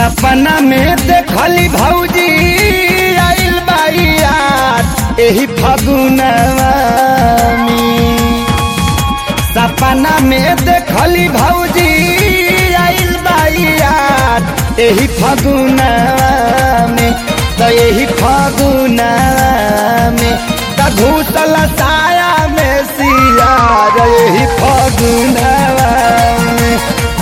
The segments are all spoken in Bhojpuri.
सपना में देखली भौजी आइल बाइयार एही फगुनवा में सपना में देखली भौजी आइल बाइयार एही फगुनवा में तो एही फगुनवा में त घूसल साया में सियार एही फगुनवा में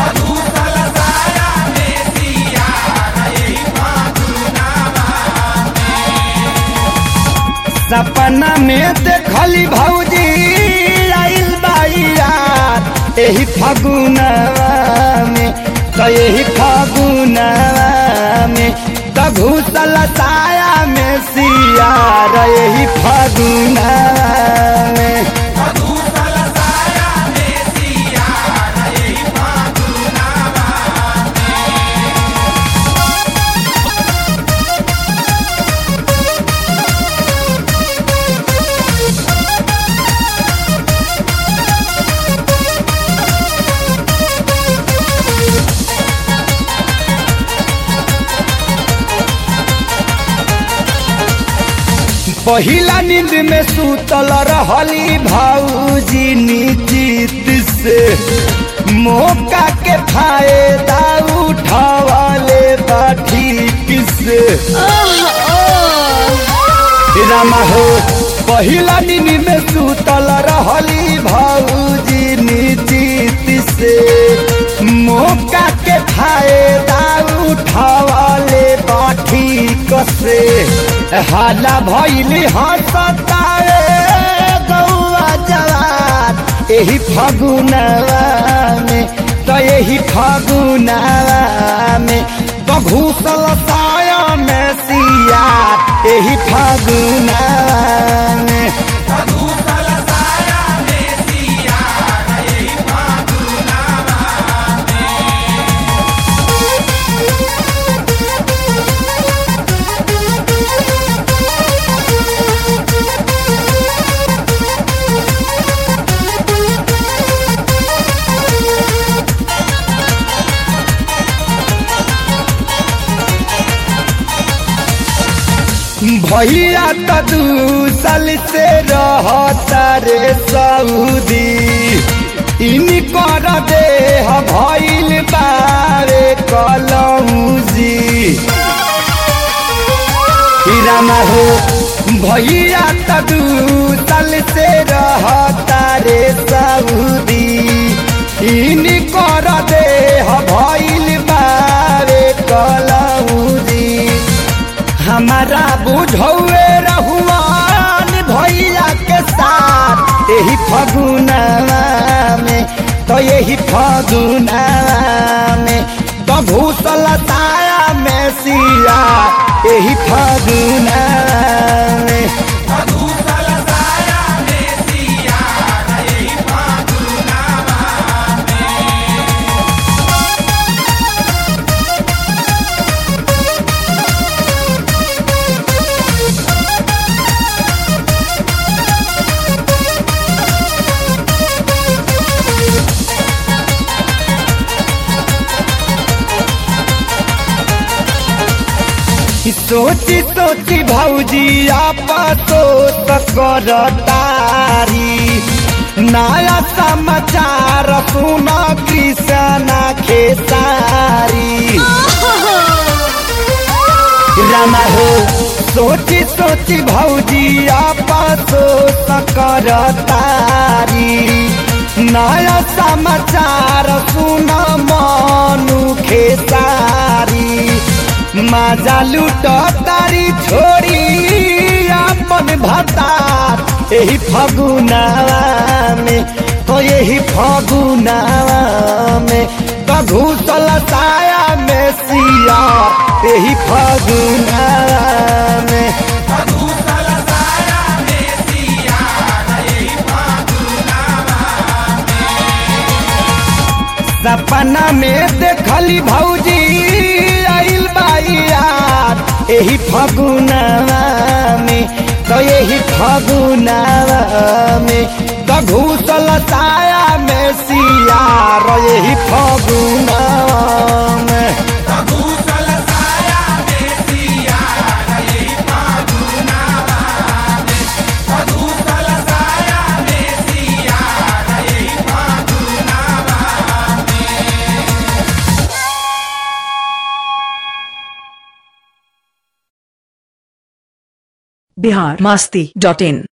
सपना में देखली भौजी आइल बाइयार एही फगुनवा में तो एही फगुनवा में तो घुसल साया में सियार एही फगुनवा में पहिला नींद में सुतल रहली भौजी निश्चित से मौका के फायदा उठावले बाठी से रामा हो पहिला नींद में सुतल रहली भौजी निश्चित से मौका के फायदा उठावले बाठी कसे हाला भैली हसतावे गौआ जवान एही फगुनवा में तो एही फगुनवा में तो घूसल साया में सिया एही फगुनवा में भैया तो दू साल से रहता रे सऊदी इन कर दे भैल बारे कलौजी रामा हो भैया तो दू साल से रहता रे सऊदी इन कर दे भैल बारे कलौजी हमारा बुझौए रहुआन भैया के साथ यही फगुनवा में तो यही फगुनवा में तो भूसल ताया में सिया यही फगुनवा में सोची सोची भौजी आपतो कर तारी नया समाचार सुन कृष्णा खेसारी रामा हो सोची सोची भौजी आपतो कर तारी नया समाचार सुन मनु खेसारी माजा लूट तारी छोड़ी अपन भतार यही फगुनावा में तो यही फगुनावा में तो घूसल साया में सिया यही फगुनावा में सपना में देखली भौजी आइल बाइयार एही फगुनवा में तो यही फगुनवा में तो घूसल साया में सिया यही फगुनवा में बिहार मस्ती डॉट इन